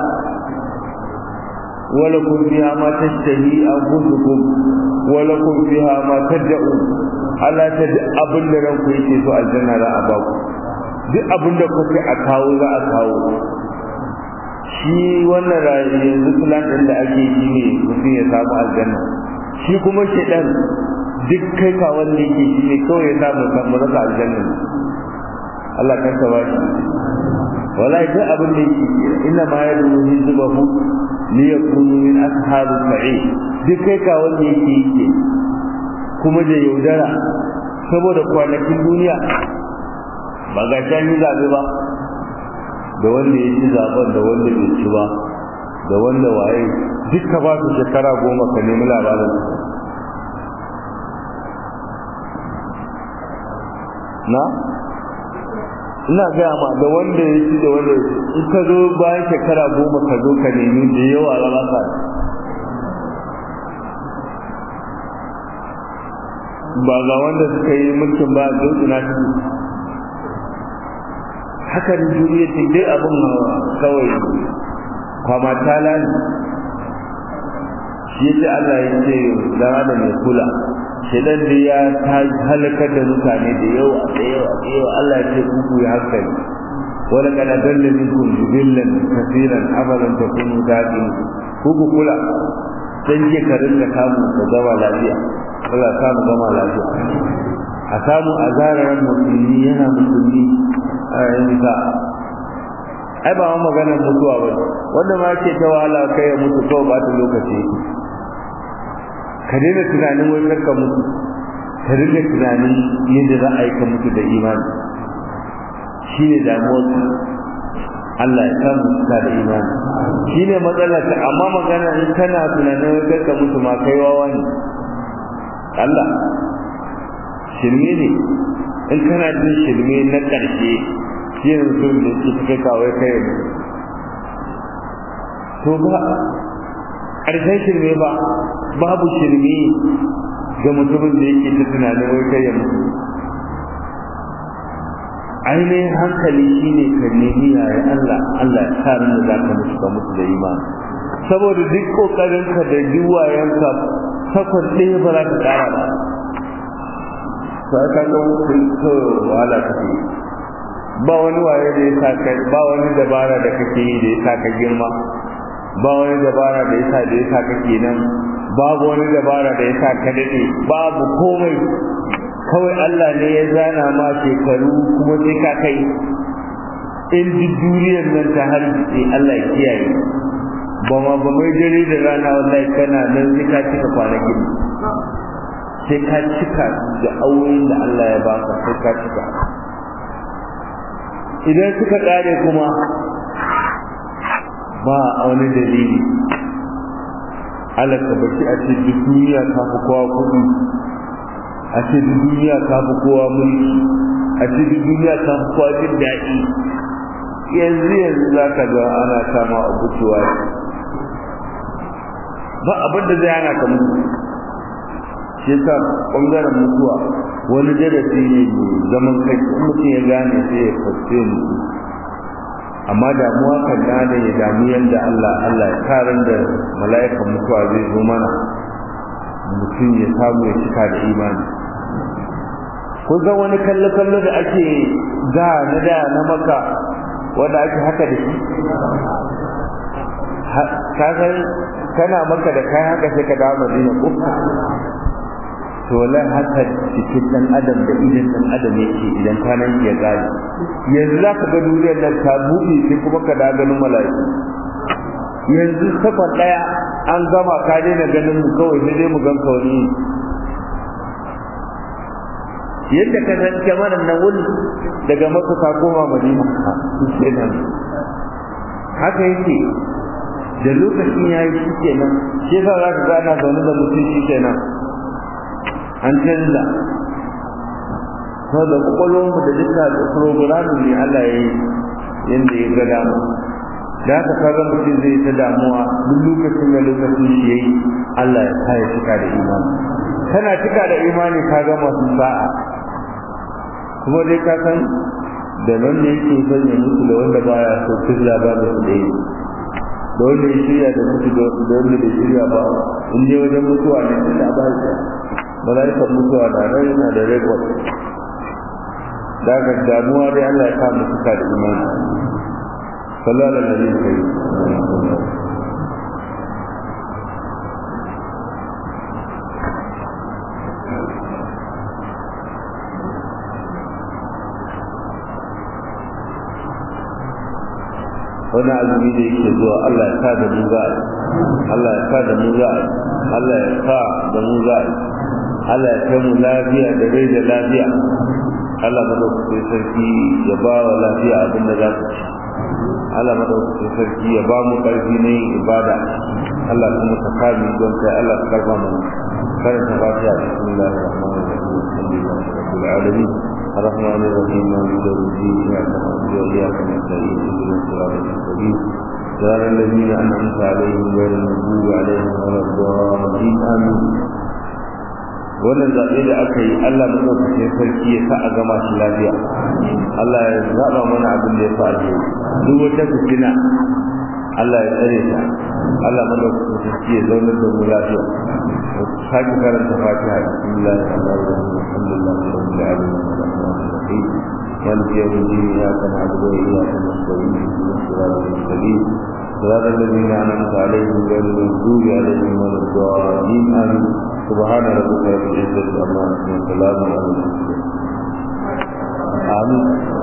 wala kun biya ma tashtahi anfusukum wala kun biya ma tad'u Allah ta duk abin da ranku yake so aljanna za a ba ku duk abin da kuke a kawo za a kawo shi wannan rayu yanzu plan din da ake yi ne mutum ya samu aljanna shi kuma shedan duk kai ka wanda yake shi ne kawai ya samu samu rasa aljanna Allah kan ka bashi wallahi duk abin da yake inna ma yadu hizbahu li yakunu min ashabis sa'id duk kai ka wanda yake yake kuma da yaudara saboda kwanakin duniya ba ga can yi zabe ba da wanda ya ci zaben da wanda bai ci ba da wanda waye duka ba su shekara goma ka nemi labarin na ina gaya ma da wanda ya ci da wanda in ka zo bayan shekara goma ka zo ka nemi da yawa rasa ba ga wanda suka yi mulkin ba zautuna su haka da duniya ce dai abin kawai kwama tala ne shi yace Allah ya ce dan adam ya kula shedan da ya ta halakar da mutane da yawa da yawa da yawa Allah ya ce ku ya hankali wala kana dalla minkum jibillan kaseeran abalan takunu daqin ku ku kula dan je ka rinka kamu ka zama lafiya Allah ya samu zama lafiya a samu azarar musulmi yana musulmi a yanzu ka ai ba ma maganar mutuwa ba wanda ma ke ta wahala kai ya mutu kawai ba ta lokaci ka daina tunanin wai karka mutu ka dinga tunanin yadda za a yi ka mutu da imani shi ne damuwar Allah ya samu suka da imani shi ne matsalar ta amma magana in kana tunanin wai karka mutu ma kai wawa ne Allah shirme ne in kana jin shirme na ƙarshe shi ne mutum da ke kai kawai kai to ba ƙarshen shirme ba babu shirme ga mutumin da yake ta tunanin wai kai ya mutu ainihin hankali shine ka nemi yaya Allah Allah ya sa da za ka mutu ka mutu da imani saboda duk kokarinka da jiwayenka takwas ɗaya ba za ka ƙara ba sai ka ga kai to wala kake ba wani waye da ya sa kai ba wani dabara da kake yi da ya sa ka girma ba wani dabara da ya sa da ya sa kake nan babu wani dabara da ya sa ka dade babu komai kawai Allah ne ya zana ma shekaru kuma sai ka kai in duk duniyar nan ta harbice Allah ya kiyaye ba ma ba mai dare da rana wallahi kana nan sai ka cika kwanakin sai ka cika da auren da Allah ya baka sai ka cika idan suka kare kuma ba a wani dalili Allah ka bashi a ce duk duniya ta fi kowa kuɗi a ce duk duniya ta fi kowa mulki a ce duk duniya ta fi kowa jin daɗi yanzu yanzu za ka ga ana sama abubuwa ba abin da zai hana ka mutu shi yasa bangaren mutuwa wani darasi ne mai zaman kai in mutum ya gane sai ya fasce mutu amma damuwa kan da ya damu yadda Allah Allah ya karin da mala'ikan mutuwa zai zo mana mutum ya samu ya cika da imani ko ga wani kallo kallo da ake da na da na maka wanda ake haka da shi ka san kana maka da kai haka sai ka dawo Madina ko to wallahi haka cikin dan adam da idan dan adam yake idan kwanan ya gani yanzu za ka ga duniyar nan ta buɗe sai kuma ka da ganin mala'iku yanzu sakon ɗaya an gama ka daina ganin mu kawai sai dai mu gan ka wani yadda ka san kyamarar nan wani daga maka ka koma madina kenan haka yake da lokacin ya yi shi kenan shi yasa za ka ga ana zaune da mutum shi kenan an canza saboda kwakwalwarmu da duka da programin ne Allah ya yi yadda ya ga dama da haka kaga mutum zai ta damuwa duk lokacin da lokacin shi yayi Allah ya sa ya cika da imani kana cika da imani ka ga masu sa'a kuma dai ka san da nan ne yake son ya mutu da wanda baya so kirya ba da su ɗaya da wanda ya shirya da mutu da wanda bai shirya ba in dai wajen mutuwa ne tun da ba shi mala'ikan mutuwa da rai yana da rekod da haka damuwa dai Allah ya sa mu cika da imani sallallahu alaihi wa sallam wani azumi da yake zuwa Allah ya sa da mu za Allah ya sa da mu za Allah ya sa da mu za Allah ya kai mu lafiya da rai da lafiya Allah madaukakin sarki ya ba wa lafiya abin da za ku ci Allah madaukakin sarki ya ba mu ƙarfi na yin ibada Allah kuma ka kame don kai Allah ka karba mana karanta fatiha bismillahir rahmanir rahim alhamdulillahi rabbil alamin الرحمن الرحيم مالك يوم الدين اياك نعبد واياك نستعين اهدنا الصراط المستقيم صراط الذين انعمت عليهم غير المغضوب عليهم ولا الضالين امين wannan zaɓe da aka yi Allah maɗaukakin sarki ya sa a gama shi lafiya Allah ya zaɓa mana abin da ya fi alheri duk wata fitina Allah ya tsare ta Allah maɗaukakin sarki ya zaunar da mu lafiya sake karanta fatiha bismillah alhamdulillah rabbil alamin الرحيم مالك يوم الدين اياك نعبد واياك نستعين اهدنا الصراط المستقيم صراط الذين انعمت عليهم غير المغضوب عليهم ولا الضالين امين سبحان ربك رب العزه عما يصفون وسلام على المرسلين امين